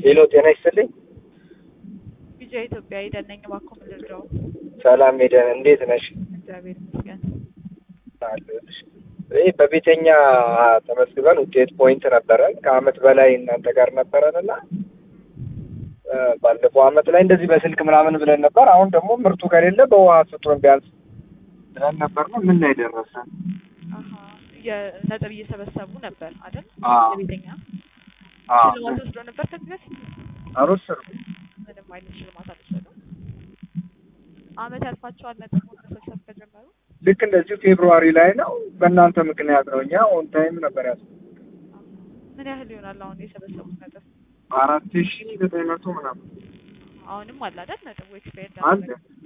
ሄሎ ጤና ይስጥልኝ። ቢጃ ኢትዮጵያ ሄደን ነኝ እባክዎ ምን ልርዳው? ሰላም ሄደን እንዴት ነሽ? እግዚአብሔር ይመስገን። አለሁልሽ። ይህ በቤተኛ ተመዝግበን ውጤት ፖይንት ነበረን ከአመት በላይ እናንተ ጋር ነበረን እና እ ባለፈው አመት ላይ እንደዚህ በስልክ ምናምን ብለን ነበር። አሁን ደግሞ ምርቱ ከሌለ በውሃ ስጡን ቢያንስ ብለን ነበር ነው ምን ላይ ደረሰን? አሀ የነጥብ እየሰበሰቡ ነበር አይደል? አዎ። የቤተኛ አዎ ሽልማት ወስዶ ነበር ከዚህ በፊት አልወሰድኩም። ምንም አይነት ሽልማት አልወሰዱም። አመት ያልፋቸዋል ነጥብ መሰብሰብ ከጀመሩ። ልክ እንደዚሁ ፌብሩዋሪ ላይ ነው በእናንተ ምክንያት ነው። እኛ ኦን ታይም ነበር ያስ ምን ያህል ይሆናል አሁን የሰበሰቡት ነጥብ? አራት ሺ ዘጠኝ መቶ ምናምን አሁንም አለ አይደል ነጥቡ ኤክስፓየርድ አለ።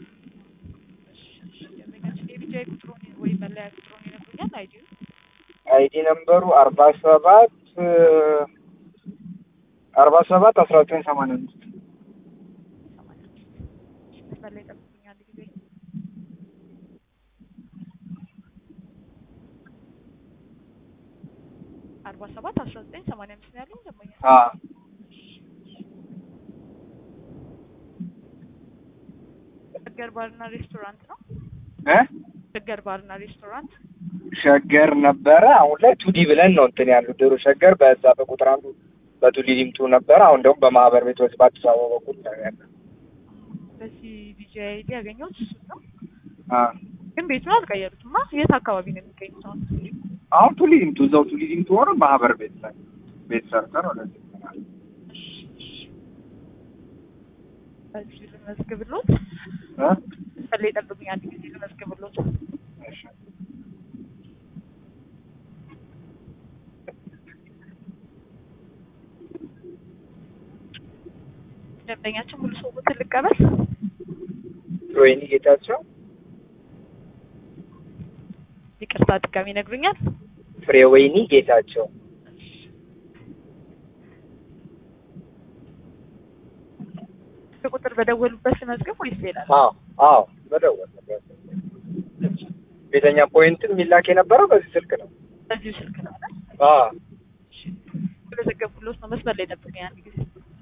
ደንበኛችን የቢጃይ ቁጥሩን ወይ መለያ ቁጥሩን ይነግሩኛል አይዲዩ አይዲ ነምበሩ አርባ ሰባት አርባ ሰባት አስራ ዘጠኝ ሰማንያ አምስት ሰማንያ አምስት መስመር ላይ ጠብቁኝ አንድ ጊዜ አርባ ሰባት አስራ ዘጠኝ ሰማንያ አምስት ነው ያለው ደንበኛ ሸገር ባርና ሬስቶራንት ነው እ ሸገር ባርና ሬስቶራንት ሸገር ነበረ። አሁን ላይ ቱዲ ብለን ነው እንትን ያሉ ድሮ ሸገር በዛ በቁጥር አንዱ በቱዲ ዲምቱ ነበረ። አሁን ደግሞ በማህበር ቤቶች በአዲስ አበባ በኩል ነው ያለ። በዚህ ቢጃይ አይዲ ያገኘሁት እሱን ነው አ ግን ቤቱን አልቀየሩትማ የት አካባቢ ነው የሚገኙት አሁን አሁን ቱሊ ዲምቱ እዛው ቱሊ ዲምቱ ሆነ ማህበር ቤት ላይ ቤት ሰርተን ወደዚህ ይሆናል። በዚህ ልመዝግብሎት እ ፈለይ ጠብቁኝ አንድ ጊዜ ልመዝግብሎት እሺ ደንበኛችን ሙሉ ሰዎትን ልቀበል ወይኒ ጌታቸው ይቅርታ ድጋሚ ይነግሩኛል ፍሬ ወይኒ ጌታቸው ቁጥር በደወሉበት ልመዝግብ ወይስ ሌላ ነው? አዎ አዎ መደወል ነበር። ቤተኛ ፖይንትም የሚላክ የነበረው በዚህ ስልክ ነው። በዚሁ ስልክ ነው አይደል? አዎ ስለዘገብኩሎት ነው መስመር ላይ ጠብቁኝ አንድ ጊዜ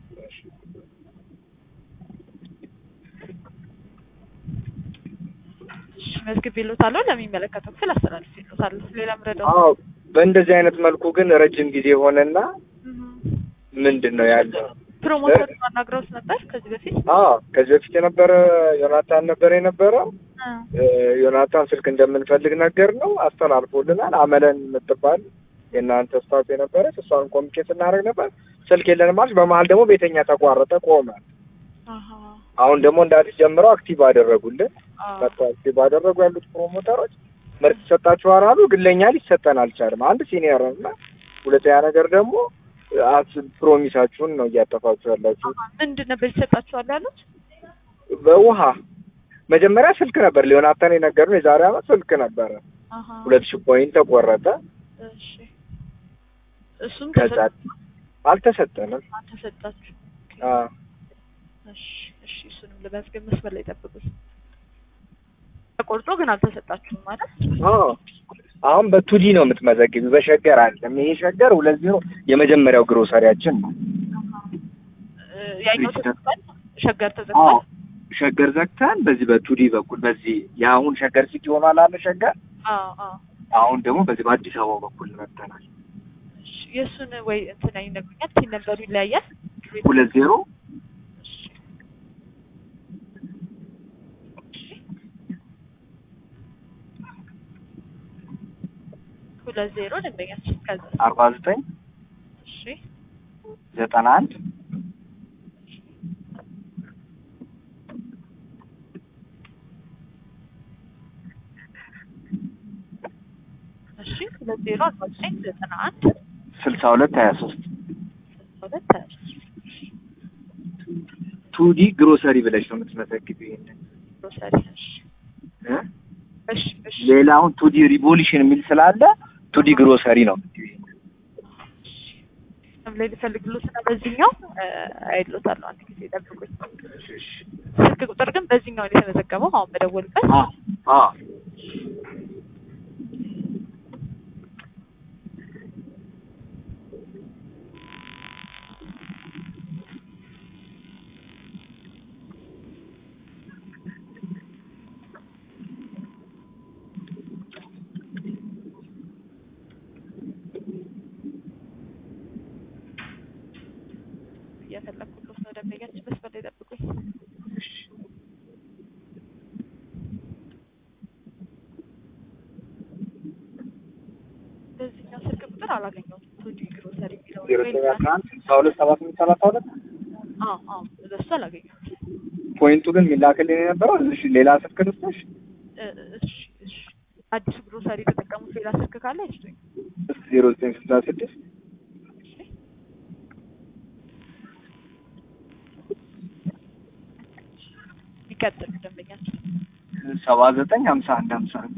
እሺ መዝግቤሎታለሁ ለሚመለከተው ክፍል አስተላልፌሎታለሁ ሌላ ምረዳው አዎ በእንደዚህ አይነት መልኩ ግን ረጅም ጊዜ ሆነና ምንድን ነው ያለው? ፕሮሞተር አናግረውት ነበር ከዚህ በፊት አዎ ከዚህ በፊት የነበረ ዮናታን ነበር የነበረው። እ እ ዮናታን ስልክ እንደምንፈልግ ነገር ነው አስተላልፎልናል። አመለን የምትባል የእናንተ ስታፍ የነበረች እሷን ኮሚኒኬት እናደርግ ነበር። ስልክ የለንም አለች። በመሀል ደግሞ ቤተኛ ተቋረጠ፣ ቆመ። አሀ አሁን ደግሞ እንደ አዲስ ጀምረው አክቲቭ አደረጉልን። አዎ መጥቶ አክቲቭ አደረጉ ያሉት ፕሮሞተሮች ምርት ይሰጣችኋል አሉ። ግን ለእኛ ሊሰጠን አልቻልም። አንድ ሲኒየር እና ሁለተኛ ነገር ደግሞ አስ ፕሮሚሳችሁን ነው እያጠፋችሁ ያላችሁ። አሀ ምንድን ነበር ይሰጣችኋል ያሉት? በውሃ መጀመሪያ ስልክ ነበር ሊዮናታን የነገሩን የዛሬ አመት ስልክ ነበረ። አሀ ሁለት ሺህ ፖይንት ተቆረጠ። እሺ እሱም ከዛ አልተሰጠንም። ተሰጣችሁ አ እሺ እሺ እሱንም ለመዝገብ መስመር ላይ ጠብቁኝ። ተቆርጦ ግን አልተሰጣችሁም ማለት አዎ አሁን በቱዲ ነው የምትመዘግቢ፣ በሸገር አይደለም። ይሄ ሸገር ሁለት ዜሮ የመጀመሪያው ግሮሰሪያችን ነው። ያኛው ተዘግቷል፣ ሸገር አዎ ተዘግቷል። ሸገር ዘግተን በዚህ በቱዲ በኩል በዚህ የአሁን ሸገር ሲቲ ሆኗል አለ ሸገር። አዎ አዎ አሁን ደግሞ በዚህ በአዲስ አበባ በኩል መጥተናል። እሺ የእሱን ወይ እንትን ይነግሩኛል። ቲን ነበሩ ይለያያል። ሁለት ዜሮ እሺ ሁለት ዜሮ ደንበኛችን ከዛ አርባ ዘጠኝ እሺ ዘጠና አንድ እሺ ሁለት ዜሮ አርባ ዘጠኝ ዘጠና አንድ ስልሳ ሁለት ሀያ ሶስት ሁለት ሀያ ሶስት ቱዲ ግሮሰሪ ብለሽ ነው የምትመዘግቢው። ይሄንን ግሮሰሪ እሺ እ እሺ እሺ ሌላ አሁን ቱዲ ሪቮሉሽን የሚል ስላለ ቱዲ ግሮሰሪ ነው የምትይው። ስም ላይ ልፈልግሎት እና በዚህኛው አይሎታለሁ። አንድ ጊዜ ጠብቁኝ። ስልክ ቁጥር ግን በዚህኛው ነው የተመዘገበው። አሁን በደወልበት አ አ አላገኘሁትም። ቱዲ ግሮሰሪ የሚለው ዜሮ ዘጠኝ አስራ አንድ ስልሳ ሁለት ሰባ ስምንት ሰላሳ ሁለት አዎ አዎ እሱ አላገኘሁትም። ፖይንቱ ግን የሚላክልኝ የነበረው እሺ ሌላ ስልክ ልስጥሽ እ እሺ እሺ አዲሱ ግሮሰሪ የተጠቀሙት ሌላ ስልክ ካለ ይስጡኝ። ዜሮ ዘጠኝ ስልሳ ስድስት እሺ ይቀጥል ደንበኛችን ሰባ ዘጠኝ ሀምሳ አንድ ሀምሳ አንድ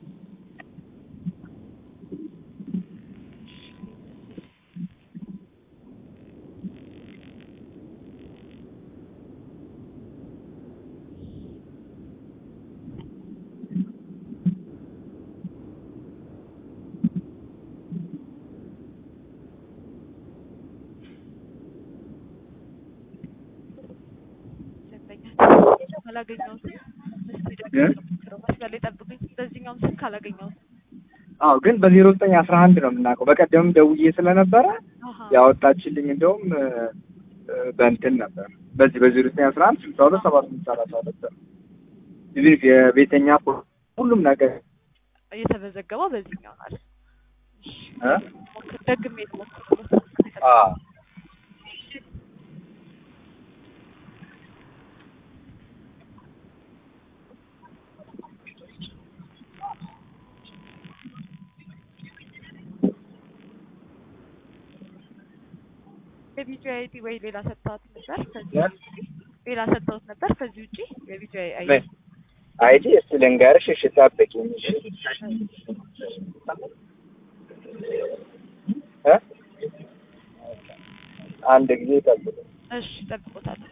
ደንበኛችን አላገኘሁትም። እስኪ ደግሞ እ? ሞክረው መስመር ላይ ጠብቁኝ። በዚህኛውም ስልክ አላገኘሁትም። አዎ ግን በዜሮ ዘጠኝ አስራ አንድ ነው የምናውቀው። በቀደምም ደውዬ ስለነበረ አሀ ያወጣችልኝ እንደውም እ፣ እ፣ በእንትን ነበር በዚህ በዜሮ ዘጠኝ አስራ አንድ ስልሳ ሁለት ሰባ ስምንት ሰላሳ ሁለት ነው። ኢቭን የቤተኛ ፖ- ሁሉም ነገር እየተመዘገበው በዚህኛው ማለት ነው። እሺ እ? ሞክር ደግሜ ልሞክር። አዎ የቪዲዮ አይዲ ወይ ሌላ ሰጥተዋት ነበር? ከዚህ እ? ሌላ ሰጥተውት ነበር? ከዚህ ውጪ የቪዲዮ አይዲ ምን? አይዲ እስቲ ልንገርሽ። እሺ ጠብቂኝ። እሺ እ? አንድ ጊዜ ጠብቂኝ። እሺ ጠብቆታለሁ።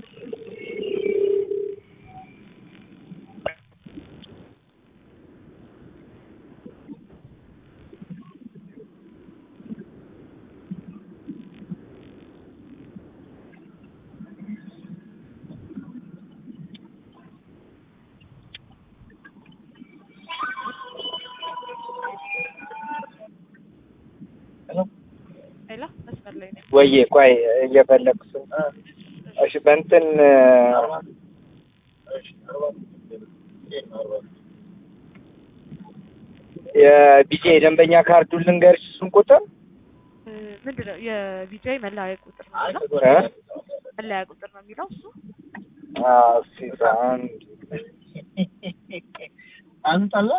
ሌላ መስመር ላይ ነው። ወይዬ ቆይ እየፈለግኩ ስም እሺ በእንትን የቢጄ የደንበኛ ካርዱን ልንገርሽ እሱን ቁጥር እ፣ ምንድን ነው የቪዲዮ መለያ ቁጥር ነው የሚለው? እ? መለያ ቁጥር ነው የሚለው እሱ። አዎ እስኪ አንድ አንጣላ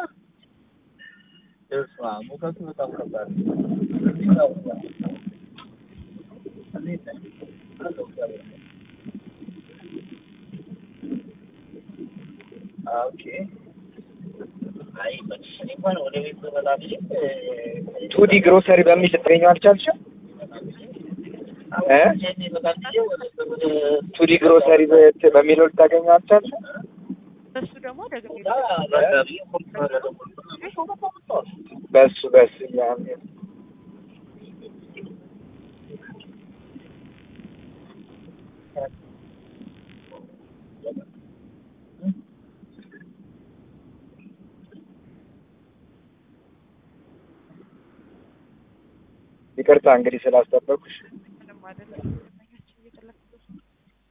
እሷ ሙቀቱ በጣም ከባድ ነው። ኦኬ አይ መቼ እንኳን ወደ ቤት በመጣ ብዬ ቱዲ ግሮሰሪ በሚል ልትገኘው አልቻልሽም? እ? ቱዲ ግሮሰሪ በት- በሚለው ልታገኘው አልቻልሽም? በሱ ደግሞ ደግሜ በሱ በሱ ያኔ ይቅርታ እንግዲህ ስላስጠበቅኩሽ። ምንም አይደለም። ደንበኛችን እየጠለኩት ነው።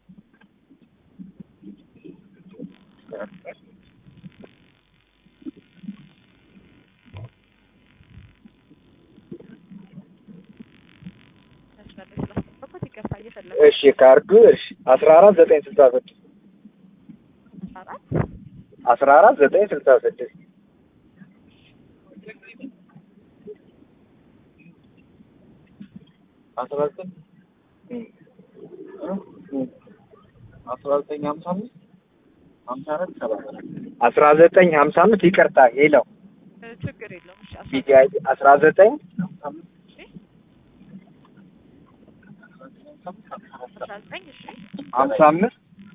መስመር ላይ ስላስጠበኩት ይቅርታ እየፈለኩ እሺ ካርዱ እሺ አስራ አራት ዘጠኝ ስልሳ ስድስት አራት አስራ አራት ዘጠኝ ስልሳ ስድስት አስራ ዘጠኝ አስራ ዘጠኝ ሀምሳ አምስት ሀምሳ አራት ሰባ አስራ ዘጠኝ ሀምሳ አምስት ይቅርታ ሌላው እ፣ ችግር የለውም። እሺ አስራ ቢጂአይ አስራ ዘጠኝ እሺ አስራ ዘጠኝ እሺ ሀምሳ አምስት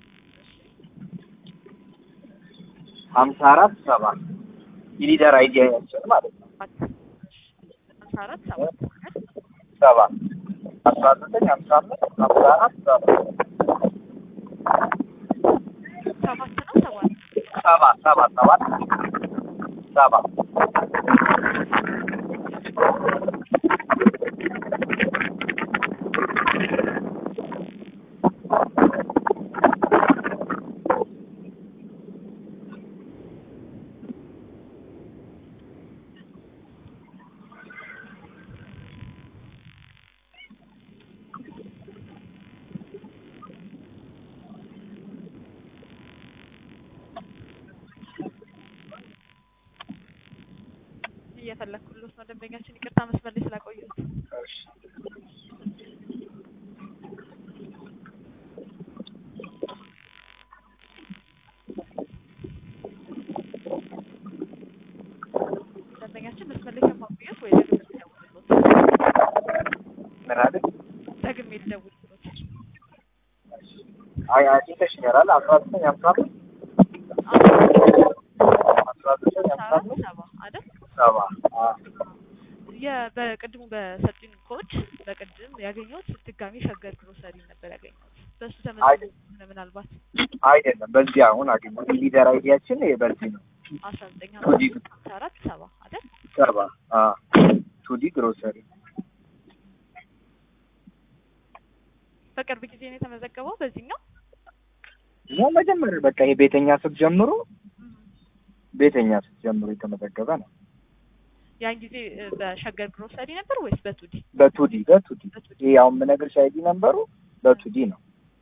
ሀምሳ አራት ሰባ የሊደር አይዲያ ያችን ማለት ነው ሰባት እሺ ሀምሳ አራት ሰባት ሰባ አስራ ዘጠኝ ሀምሳ አምስት ሀምሳ አራት ሰባ ሰባት ነው ሰባት ሰባ ሰባ ሰባት ሰባ እየፈለግኩሎት ነው ደንበኛችን። ይቅርታ መስመር ላይ ስላቆየሁት። እሺ ደንበኛችን መስመር ላይ ከማቆየት ወይ ደግሜ ልደውልሎት? ምን አለ? ደግሜ ልደውልሎት? አይ አግኝተሽኛል አይደል? አስራ ዘጠኝ ሀምሳ አምስት አስራ ዘጠኝ ሀምሳ አራት አምስት ሰባ አይደል? ሰባ አ የ- በቅድሙ በሰጡኝ ኮድ በቅድም ያገኘሁት ድጋሚ ሸገር ግሮሰሪ ነበር ያገኘሁት። በእሱ ተመዝግቦ ከሆነ ምናልባት አይደለም በዚህ አሁን አገኘሁት። ሊደር አይዲያችን ይሄ በዚህ ነው። አስራ ዘጠኝ ቱዲ ሀምሳ አራት ሰባ አይደል? ሰባ አ ቱዲ ግሮሰሪ በቅርብ ጊዜ ነው የተመዘገበው በዚህኛው። ነው መጀመሪያ በቃ ይሄ ቤተኛ ስትጀምሩ ቤተኛ ስትጀምሩ የተመዘገበ ነው። ያን ጊዜ እ፣ በሸገር ግሮሰሪ ነበር ወይስ በቱዲ? በቱዲ በቱዲ ይሄ አሁን የምነግርሽ አይዲ ነምበሩ በቱዲ ነው።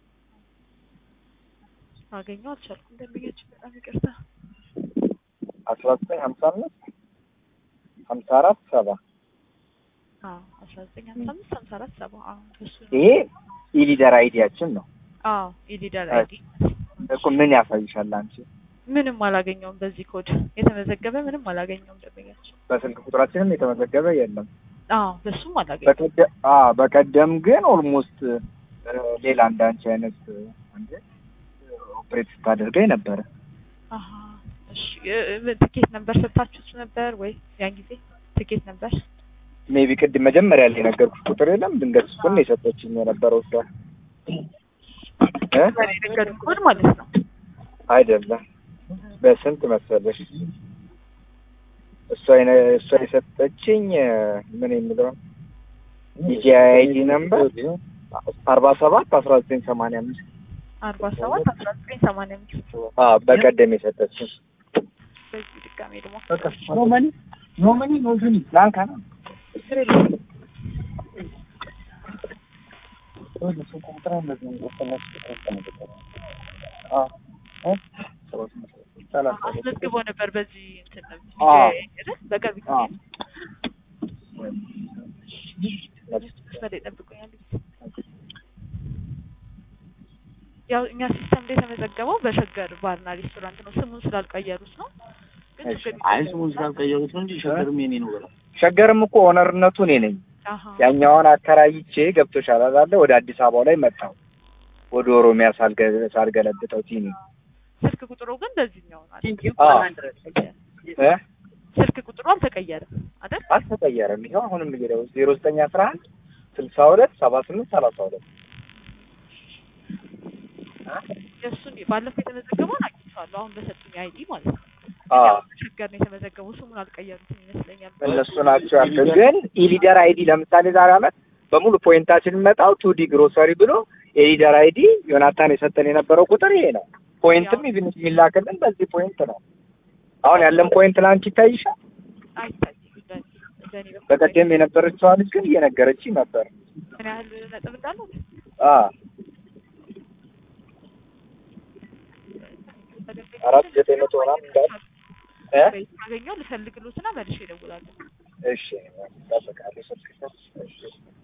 አገኘው አልቻልኩም። ደንበኛችን በጣም ይቅርታ። አስራ ዘጠኝ ሀምሳ አምስት ሀምሳ አራት ሰባ አዎ አስራ ዘጠኝ ሀምሳ አምስት ሀምሳ አራት ሰባ አዎ እሱ ነው። ይሄ ኢሊደር አይዲያችን ነው አዎ ኢሊደር አይ። አይዲ እኮ ምን ያሳይሻል አንቺ? ምንም አላገኘውም። በዚህ ኮድ የተመዘገበ ምንም አላገኘውም ደንበኛችን። በስልክ ቁጥራችንም የተመዘገበ የለም። አዎ በሱም አላገኘውም። በቀደም አ በቀደም ግን ኦልሞስት ሌላ እንዳንቺ አይነት አንዴ ኦፕሬት ስታደርገኝ ነበረ። አሀ እሺ እ- እ- ትኬት ነበር ሰጥታችሁት ነበር ወይ ያን ጊዜ ትኬት ነበር? ሜቢ ቅድም መጀመሪያ ላይ የነገርኩሽ ቁጥር የለም ድንገት እሱን ነው የሰጠችኝ የነበረው እሷ እ የነገሩን ኮድ ማለት ነው። አይደለም በስንት መሰለሽ እሷ የነ- እሷ የሰጠችኝ ምን የሚለውን የጂአይዲ ነምበር አርባ ሰባት አስራ ዘጠኝ ሰማንያ አምስት አርባ ሰባት አስራ ዘጠኝ ሰማንያ አምስት በቀደም የሰጠችኝ በዚህ ድጋሜ ደግሞ ኖመኒ ኖመኒ ኖመኒ ላንካ ነው አስመዝግቦ ነበር በዚህ እንትን ነው አዎ። አይደል? በቅርብ ጊዜ አዎ። መስመር ላይ ጠብቁኛል። ያው እኛ ሲስተም ላይ የተመዘገበው በሸገር ባርና ሬስቶራንት ነው። ስሙን ስላልቀየሩት ነው። ግን እሺ። ችግር አይ ስሙን ስላልቀየሩት ነው እንጂ ሸገርም የኔ ነው በለው። ሸገርም እኮ ኦነርነቱ እኔ ነኝ። አሀ ያኛውን አከራይቼ ገብቶሻል አይደለ? ወደ አዲስ አበባው ላይ መጣሁ። ወደ ኦሮሚያ ሳልገ- ሳልገለብጠው ቲኒ ስልክ ቁጥሩ ግን በዚህኛው ነው አይደል? አዎ። እ ስልክ ቁጥሩ አልተቀየረም አይደል? አልተቀየረም። ይኸው አሁንም እየደው ዜሮ ዘጠኝ አስራ አንድ ስልሳ ሁለት ሰባ ስምንት ሰላሳ ሁለት የእሱን ባለፈው የተመዘገበውን አግኝቼዋለሁ። አሁን በሰጡኝ አይዲ ማለት ነው። አዎ ያው ሸገር ነው የተመዘገበው። ስሙን አልቀየሩትም ይመስለኛል። እነሱ ናቸው ያልኩት። ግን ኢሊደር አይዲ ለምሳሌ ዛሬ አመት በሙሉ ፖይንታችን የሚመጣው ቱዲ ግሮሰሪ ብሎ የሊደር አይዲ ዮናታን የሰጠን የነበረው ቁጥር ይሄ ነው። ፖይንትም ኢቭን የሚላክልን በዚህ ፖይንት ነው። አሁን ያለን ፖይንት ለአንቺ ይታይሻል። አይታይም። እንደኔ እንደኔ በኩል በቀደም የነበረችዋ ልጅ ግን እየነገረችኝ ነበር። ምን ያህል ነጥብ እንዳለው አ አራት ዘጠኝ መቶ ምናምን እንዳለ እ ካገኘው ልፈልግሎትና መልሼ እደውላለሁ። እሺ እጠብቃለሁ። ስልክ እሺ